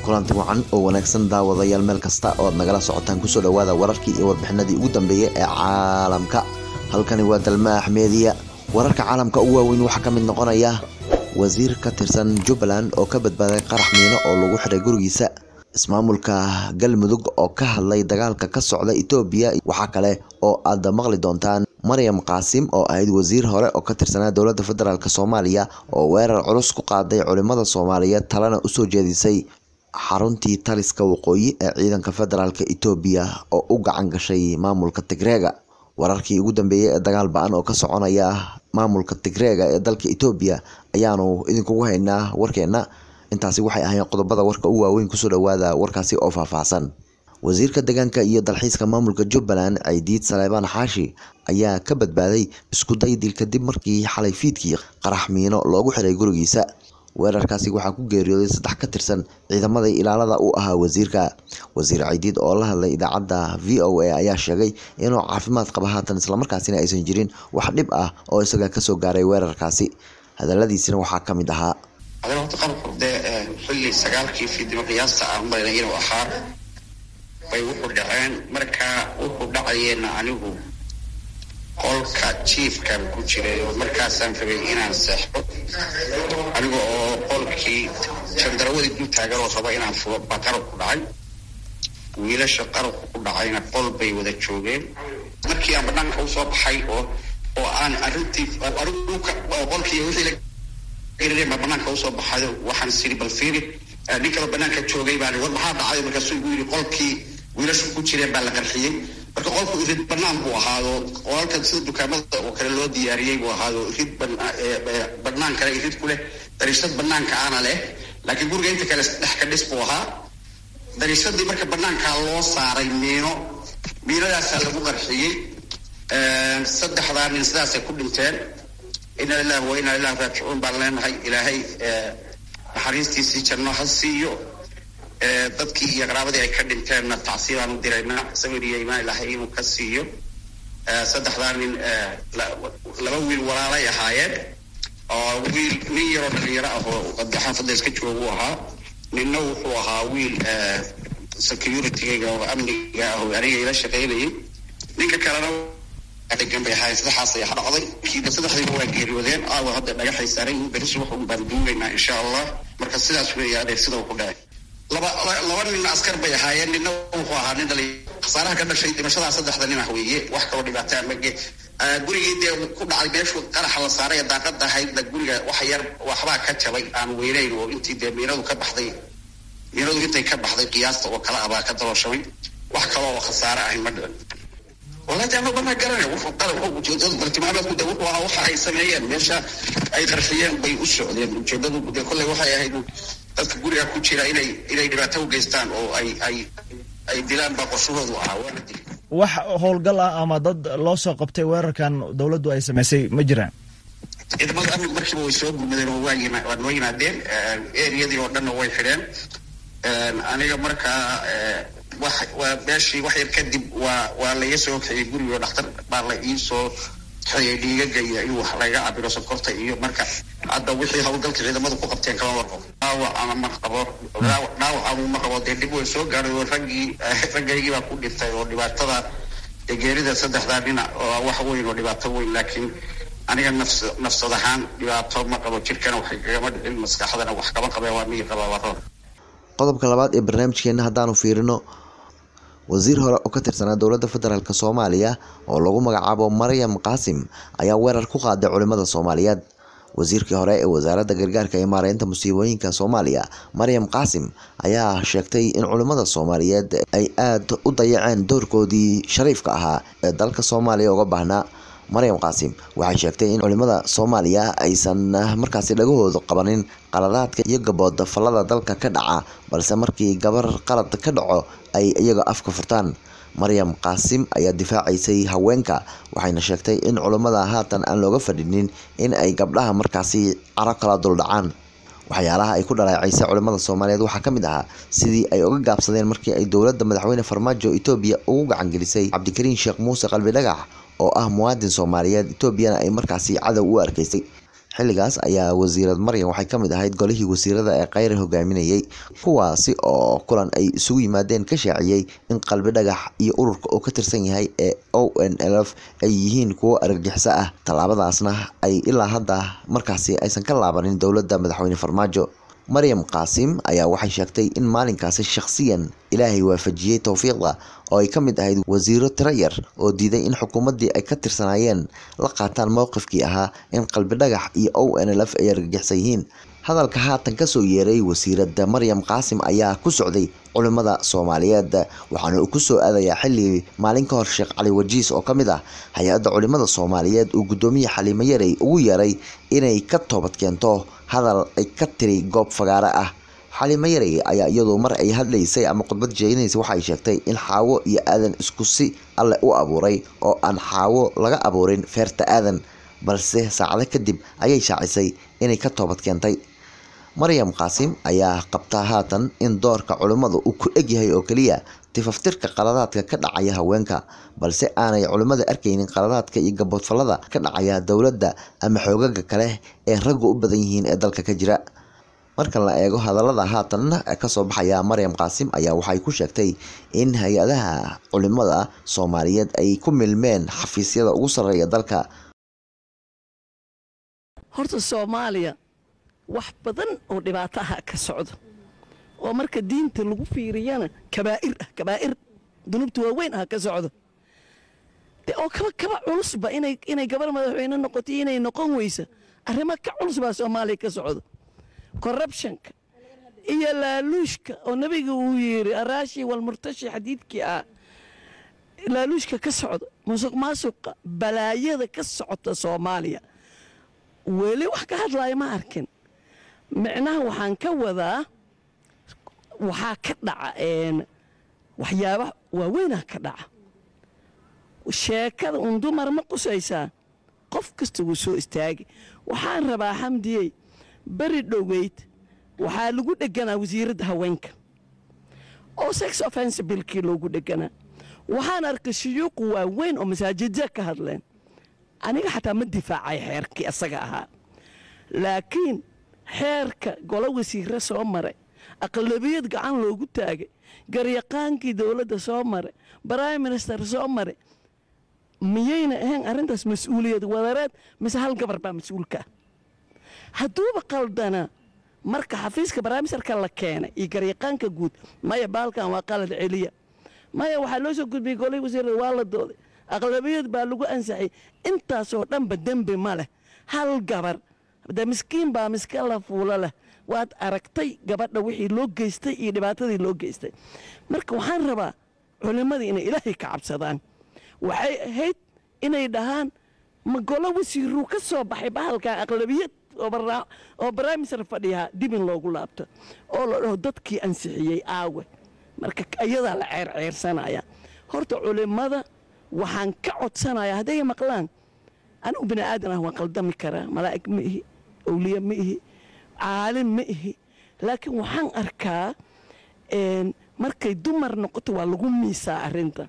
kulanti wacan oo wanaagsan daawadayaal meel kasta ooad nagala socotaan kusoo dhawaada wararkii iyo warbixinadii ugu dambeeyay ee caalamka halkani waa dalma axmeediya wararka caalamka ugu waaweyn waxaa ka mid noqonaya wasiir ka tirsan jubbaland oo ka badbaaday qarax miino oo lagu xiray gurigiisa ismaamulka galmudug oo ka hadlay dagaalka ka socda etoobiya waxaa kale oo aad maqli doontaan maryam qaasim oo ahayd wasiir hore oo ka tirsanaa dowladda federaalk soomaaliya oo weerar culus ku qaaday culimada soomaaliyeed talena usoo jeedisay xaruntii taliska waqooyi ee ciidanka federaalk etoobiya oo u gacan gashay maamulka tigreega wararkii ugu dambeeyey ee dagaal ba-an oo ka soconaya maamulka tigreega ee dalka etoobiya ayaanu idinkugu haynaa warkeena intaasi waxay ahayn qodobada warka u waaweyn kusoo dhawaada warkaasi oo faahfaahsan wasiirka deegaanka iyo dalxiiska maamulka jubbaland caydiid saleebaan xaashi ayaa ka badbaaday iskuday dil kadib markii xalay fiidkii qarax miino loogu xiray gurigiisa weerarkaasi waxaa ku geeriyooday saddex ka tirsan ciidamada ilaalada u ahaa wasiirka wasiir caydiid oo la hadlay idaacadda v o a ayaa sheegay inuu caafimaad qaba haatan islamarkaasina aysan jirin wax dhib ah oo isaga kasoo gaaray weerarkaasi hadaladiisina waxaa ka mid ahaa adana horta qarabku dee xilli sagaalkii fiidnimo qiyaasta aan malayna inuu ahaa bay wuxuu dhaceen markaa wuxuu dhacayeenna anigu qolka jiifkan ku jiray oo markaasaan rabay inaan seexdo aniga oo qolkii jandarawadii dul taagan oo raba inaan fugo baa qarabku dhacay wiilasha qarabku ku dhacayna qol bay wada joogeen markii aan banaanka usoo baxay oo oo aan arintii qolkii wixii ma banaanka usoo baxayo waxaan siri bal fiiri nin kaloo banaanka joogay baan war maxaa dhacay markaasuu igu yidhi qolkii wiilashu ku jireen baa la qarxiyey marka qolku irid banaan buu ahaado qolalkan sida dukaamada oo kale loo diyaariyey buu ahaado irid banaan kale irid ku leh dariishad banaanka ana leh laakiin guriga inta kale dhex ka dhis buu ahaa dariishadii marka banaankaa loo saaray miino miinadaasaa lagu qarxiyey saddexdaa nin sidaasay ku dhinteen ina lilahi wa inaa ilahi raajicuun baan leenahay ilaahay naxariistiisii janno ha siiyo dadkii iyo qaraabadii ay ka dhinteenna tacsiibaan u diraynaa sabir iyo imaan ilaahay inuu ka siiyo saddexdaa nin laba wiil walaalay ahaayeen oo wiil nin yaroo dhalinyaro ah oo xaafadda iska joogu ahaa ninna wuxuu ahaa wiil security-ga oo amniga ah oo aniga ila shaqaynayay ninka kalena degan bay ahaayeen saddexaas ayaa dhacday kiiba saddexdiiba waa geeriyoodeen aawa hadda dhagaxay saaran yihiin berisi wax un baan duugaynaa insha allah marka sidaas weeye adeer sida uu ku dhacay laba laba nin askar bay ahaayeen ninna wuxuu ahaa nin dhali khasaaraha ka dhashay dhimashadaa saddexda nin ah weeye wax kaloo dhibaataa mage gurigii dee ku dhacay meeshuu qaraxa la saaray ee daaqada ahaydna guriga wax yar waxbaa ka jabay aan weynayn oo intii dee miinadu ka baxday miinadu intay ka baxday qiyaasta oo kale ah baa ka dabooshamay wax kaloo oo khasaare ahay ma dhicin walahi ama banaa garana wuxuu qara ujeedadu bartilmaameedku de wuxuu ahaa waxa ay sameeyeen meesha ay qarxiyeen bay u socdeen ujeedadu de kolley waxay ahayd dadka guriga ku jira inay inay dhibaato u geystaan oo ay ay ay dilaan baa qorshahoodu ahaa waana dili wax howlgal ah ama dad loo soo qabtay weerarkan dowladdu ay samaysay ma jiraan ciidamada amnigu markiiba way soo gurmadeen oo waa yima waa noo yimaadeen eriyadii oo dhanna way xidheen aniga markaa wax waa meeshii wax yar kadib waa waa laga soo kaxiyey gurigo dhakhtar baa la iisoo kaxiyey dhiigaga iyo in wax laga cabiro sonkorta iyo marka hadda wixii howlgalka ciidamadu ku qabteen kama warqabo dhaawac ama ma qabo dhaawac ama ma qabo dee dhib way soo gaaray oo raggii raggaygii baa ku dhintay oo dhibaatada geerida saddexdaa dhinac oo wax weyn oo dhibaato weyn laakiin aniga nafs nafsad ahaan dhibaato ma qabo jirkana waxay kagama dhicin maskaxdana wax kama qabeen waa mii qabaa waa roor qodobka labaad ee barnaamijkeena haddaanu fiirino wasiir hore oo ka tirsanaa dowladda federaalk soomaaliya oo lagu magacaabo maryam qaasim ayaa weerar ku qaaday culimada soomaaliyeed wasiirkii hore ee wasaaradda gargaarka iyo maareynta musiibooyinka soomaaliya maryam qaasim ayaa sheegtay in culimada soomaaliyeed ay aada u dayaceen doorkoodii shariifka ahaa ee dalka soomaaliya uga baahnaa maryam qaasim waxay sheegtay in culimada soomaaliya aysan markaasi dhagahooda qabanin qaladaadka iyo gabooda fallada dalka ka dhaca balse markii gabar qalad ka dhaco ay iyaga afka furtaan maryam qaasim ayaa difaacaysay haweenka waxayna sheegtay in culimmada haatan aan looga fadhinin in ay gabdhaha markaasi caro kala duldhacaan waxyaalaha ay ku dhaleecaysay culimmada soomaaliyeed waxaa ka mid ahaa sidii ay uga gaabsadeen markii ay dowladda madaxweyne farmaajo etoobiya ugu gacangelisay cabdikariin sheekh muuse qalbi dhagax oo ah muwaadin soomaaliyeed etoobiyana ay markaasi cadow u arkaysay xilligaas ayaa wasiirad maryan waxay ka mid ahayd golihii wasiirada ee kheyre hogaaminayay kuwaasi oo kulan ay isugu yimaadeen ka shaaciyey in qalbi dhagax iyo ururka uu ka tirsan yahay ee o n l f ay yihiin kuwo argagixiso ah tallaabadaasna ay ilaa hadda markaasi aysan ka laabanin dowladda madaxweyne farmaajo maryam qaasim ayaa waxay sheegtay in maalinkaasi shakhsiyan ilaahay waafajiyey towfiiqda oo ay ka mid ahayd wasiiro tiro yar oo diiday in xukuumaddii ay ka tirsanaayeen la qaataan mowqifkii ahaa in qalbi dhagax iyo o n l f ay argagixsan yihiin hadalka haatan kasoo yeeray wasiiradda maryam qaasim ayaa ku socday culimmada soomaaliyeed waxaana uu kusoo aadayaa xilli maalin ka hor sheekh cali wajiis oo ka mid ah hay-adda culimmada soomaaliyeed uu guddoomiye xaliimo yarey ugu yeeray inay ka toobad keento hadal ay ka tiri goob fagaare ah xaliimo yarey ayaa iyadu mar ay hadlaysay ama khudbad jeedinaysay waxay sheegtay in xaawo iyo aadan isku si alle u abuuray oo aan xaawo laga abuurin feerta aadan balse saacado kadib ayay shaacisay inay ka toobad keentay maryam qaasim ayaa qabtaa haatan in doorka culimmadu uu ku egyahay oo keliya tifaftirka qaladaadka ka dhacaya haweenka balse aanay culimmada arkaynin qaladaadka iyo gaboodfallada ka dhacaya dowladda ama xoogaga kale ee raggu u badan yihiin ee dalka ka jira marka la eego hadallada haatan kasoo baxaya maryam qaasim ayaa waxay ku sheegtay in hay-adaha culimmada soomaaliyeed ay ku milmeen xafiisyada ugu sarreeya dalka horta soomaaliya wax badan oo dhibaato aha ka socdo oo marka diinta lagu fiiriyana kabaa'ir ah kabaa'ir dunuubta waaweyn ah ka socdo de oo kaba kaba culusba inay inay gabar madaxweyne noqoto inay noqon weysa arrimo ka culus baa soomaaliya ka socdo corruptionka iyo laaluushka oo nebiga uu yidhi araashi walmurtashi xadiidkii ah laaluushka ka socda musuq maasuqa balaayada ka socota soomaaliya weli wax ka hadlaya ma arkin micnaha waxaan ka wadaa waxaa ka dhaca waxyaaba waaweynah ka dhaca sheekada un dumar ma qusaysaa qof kasta wuu soo istaagi waxaan rabaa xamdiyey beri dhoweyd waxaa lagu dheganaa wasiiradda haweenka oo sex offense bilkii loogu dheganaa waxaan arkay shuyuuqu waaweyn oo masaajidya ka hadleen aniga xataa ma difaacay xeerkii asaga ahaa laakiin xeerka golo wasiire soo maray aqlabiyad gacan loogu taagay garyaqaankii dowladda soo maray brime minister soo maray miyayna ahayn arrintaas mas-uuliyad wadareed mise hal gabar baa mas-uulka ah hadduuba qaldana marka xafiiska brimisterka la keenay iyo garyaqaanka guud maya baalkan waa qalad celiya maya waxaa loo soo gudbiyey golihii wasiirada waa la dooday aqlabiyad baa lagu ansaxay intaasoo dhanba dembi ma leh hal gabar de miskiin baa miska la fuulo leh waad aragtay gabadha wixii loo geystay iyo dhibaatadii loo geystay marka waxaan rabaa culimmadii inay ilaahay ka cabsadaan waxay ahayd inay dhahaan ma golo wasiiruu ka soo baxay bahalkan aqlabiyad oo barnaamijsar fadhiyaa dib in loogu laabto oo la dhaho dadkii ansixiyey aawe marka iyadaa la ceerceersanaya horta culimmada waxaan ka codsanayaa hadday maqlaan anigu bini aadan ah waan qaldami karaa malaa'ig ma ihi awliya ma ihi caalim ma ihi laakiin waxaan arkaa markay dumar noqoto waa lagu miisaa arrinta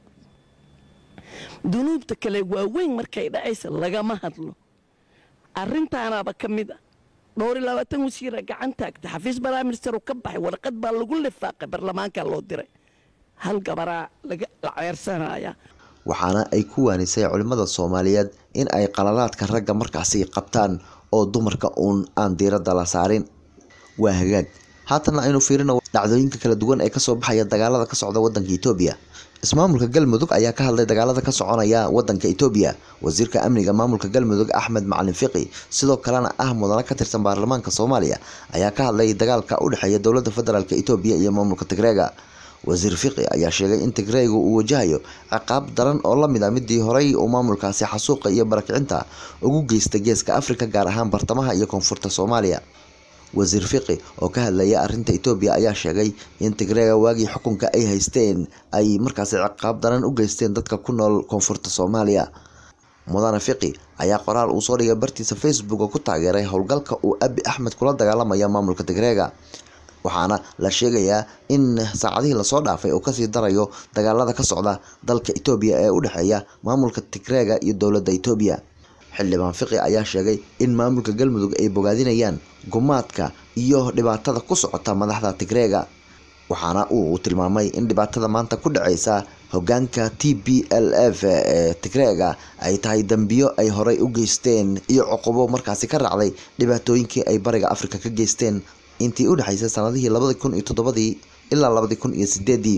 dunuubta kale waaweyn markay dhacaysa lagama hadlo arrintaanaaba ka mid ah dhowr iyo labaatan wasiira gacan taagta xafiis baraaminister uu ka baxay warqad baa lagu lifaaqay baarlamaanka loo diray hal gabaraa la ceersanaya waxaana ay ku waanisay culimmada soomaaliyeed in ay qaladaadka ragga markaasi qabtaan oo dumarka uun aan diiradda la saarin waa hagaag haatanna aynu fiirino dhacdooyinka kala duwan ee kasoo baxaya dagaalada ka socda wadanka itoobiya ismaamulka galmudug ayaa ka hadlay dagaalada ka soconaya wadanka itoobiya wasiirka amniga maamulka galmudug axmed macalin fiqi sidoo kalena ah mudana ka tirsan baarlamaanka soomaaliya ayaa ka hadlay dagaalka u dhexeeya dowladda federaalk itoobiya iyo maamulka tigreega wasiir fiqi ayaa sheegay in tigreega uu wajahayo ciqaab daran oo lamid a midii horey uu maamulkaasi xasuuqa iyo barakicinta ugu geystay geeska afrika gaar ahaan bartamaha iyo koonfurta soomaaliya wasiir fiqi oo ka hadlaya arinta itoobiya ayaa sheegay in tigreega waagii xukunka ay haysteen ay markaasi ciqaab daran u geysteen dadka ku nool koonfurta soomaaliya mudane fiqi ayaa qoraal uu soo dhigay bartiisa facebook oo ku taageeray howlgalka uu abi axmed kula dagaalamaya maamulka tigreega waxaana la sheegayaa in saacadihii lasoo dhaafay uu kasii darayo dagaalada ka socda dalka itoobiya ee u dhexeeya maamulka tigreega iyo dowladda itoobiya xildhibaan fiqi ayaa sheegay in maamulka galmudug ay bogaadinayaan gumaadka iyo dhibaatada ku socota madaxda tigreega waxaana uu tilmaamay in dhibaatada maanta ku dhaceysa hogaanka t b l f ee tigreega ay tahay dambiyo ay horey u geysteen iyo cuqubo markaasi ka raacday dhibaatooyinkii ay bariga afrika ka geysteen intii u dhexeysay sanadihii labadi kun iyo toddobadii ilaa labadi kun iyo sideedii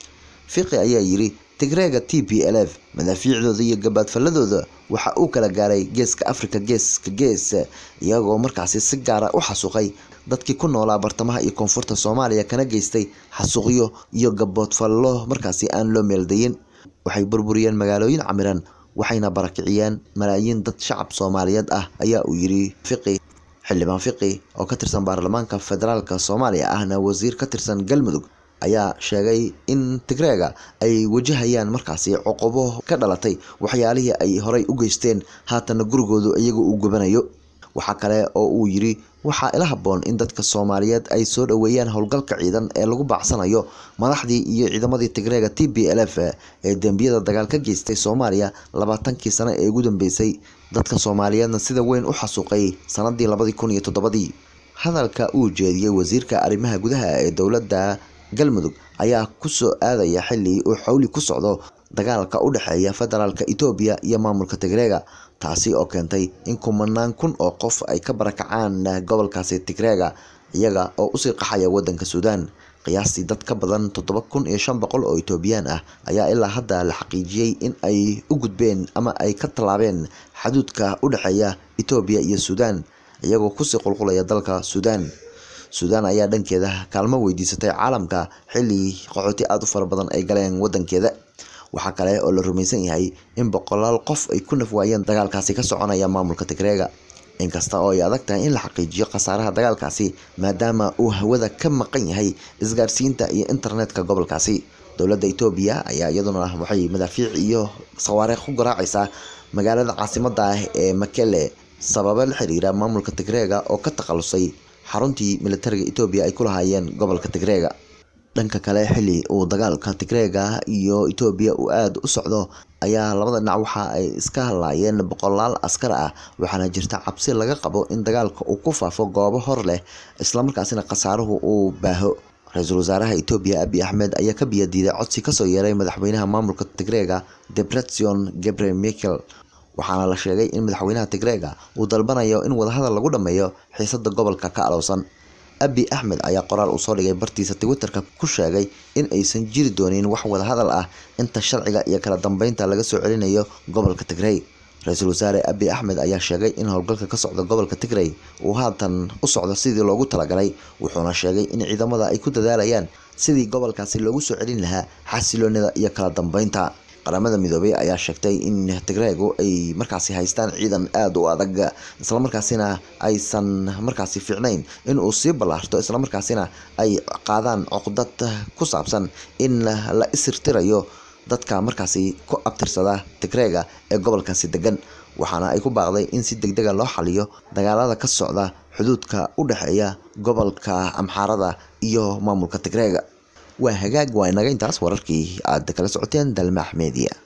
fiqi ayaa yiri tigreega t b l f madaafiicdooda iyo gabaadfaladooda waxa uu kala gaaray geeska afrika geeska gees iyagoo markaasi si gaara u xasuuqay dadkii ku noolaa bartamaha iyo koonfurta soomaaliya kana geystay xasuuqyo iyo gaboodfallo markaasi aan loo meeldayin waxay burburiyeen magaalooyin camiran waxayna barakiciyeen malaayiin dad shacab soomaaliyeed ah ayaa uu yiri fiqi xildhibaan fiqi oo ka tirsan baarlamaanka federaalka soomaaliya ahna wasiir ka tirsan galmudug ayaa sheegay in tigreega ay wajahayaan markaasi cuqubo ka dhalatay waxyaalihii ay horey u geysteen haatana gurigoodu iyaga uu gubanayo waxaa kale oo uu yiri waxaa ila habboon in dadka soomaaliyeed ay soo dhoweeyaan howlgalka ciidan ee lagu baacsanayo madaxdii iyo ciidamadii tigreega t b l f ee dembiyada dagaal ka geystay soomaaliya labaatankii sano ee ugu dambeysay dadka soomaaliyeedna sida weyn u xasuuqay sanadii labadii kun iyo toddobadii hadalka uu jeediyey wasiirka arrimaha gudaha ee dowladda galmudug ayaa kusoo aadaya xili uu xowli ku socdo dagaalka u dhexeeya federaalka etoobiya iyo maamulka tigreega taasi oo keentay in kumanaan kun oo qof ay ka barakacaan gobolkaasi tigreega iyaga oo usii qaxaya wadanka suudaan qiyaastii dad ka badan toddoba kun iyo shan boqol oo etoobiyaan ah ayaa ilaa hadda la xaqiijiyey in ay u gudbeen ama ay ka tallaabeen xaduudka u dhexeeya etoobiya iyo suudaan iyagoo kusii qulqulaya dalka suudaan suudaan ayaa dhankeeda kaalmo weydiisatay caalamka xili qaxooti aada u fara badan ay galeen wadankeeda waxaa kale oo la rumaysan yahay in boqolaal qof ay ku nafwaayeen dagaalkaasi ka soconaya maamulka tigreega inkasta oo ay adag tahay in la xaqiijiyo khasaaraha dagaalkaasi maadaama uu hawada ka maqan yahay isgaarsiinta iyo internetka gobolkaasi dowladda etoobiya ayaa iyaduna waxay madaafiic iyo sawaariikh ku garaacaysaa magaalada caasimada ah ee makele sababo la xiriira maamulka tigreega oo ka takhalusay xaruntii militariga etoobiya ay ku lahaayeen gobolka tigreega dhanka kale xili uu dagaalka tigreega iyo etoobiya uu aada u socdo ayaa labada dhinac waxa ay iska hadlaayeen boqolaal askar ah waxaana jirta cabsi laga qabo in dagaalka uu ku faafo goobo hor leh islamarkaasina khasaaruhu uu baaho ra-iisul wasaaraha etoobiya abi axmed ayaa ka biyadiiday codsi kasoo yeeray madaxweynaha maamulka tigreega debretsion gebre michael waxaana la sheegay in madaxweynaha tigreega uu dalbanayo in wadahadal lagu dhammeeyo xiisada gobolka ka alowsan abi axmed ayaa qoraal uu soo dhigay bartiisa twitterka ku sheegay in aysan jiri doonin wax wadahadal ah inta sharciga iyo kala dambeynta laga soo celinayo gobolka tigrey ra-iisul wasaare abi axmed ayaa sheegay in howlgalka ka socda gobolka tigrey uu haatan u socdo sidii loogu talagalay wuxuuna sheegay in ciidamada ay ku dadaalayaan sidii gobolkaasi loogu soo celin lahaa xasiloonida iyo kala dambeynta qaramada midoobay ayaa sheegtay in tigreegu ay markaasi haystaan ciidan aada u adag islamarkaasina aysan markaasi fiicnayn in uu sii ballaarto islamarkaasina ay qaadaan cuqdad ku saabsan in la isirtirayo dadka markaasi ku abtirsada tigreega ee gobolkaasi degan waxaana ay ku baaqday in si degdega loo xaliyo dagaalada ka socda xuduudka u dhexeeya gobolka amxaarada iyo maamulka tigreega waa hagaag waa inaga intaas wararkii aad kala socoteen dalmaax media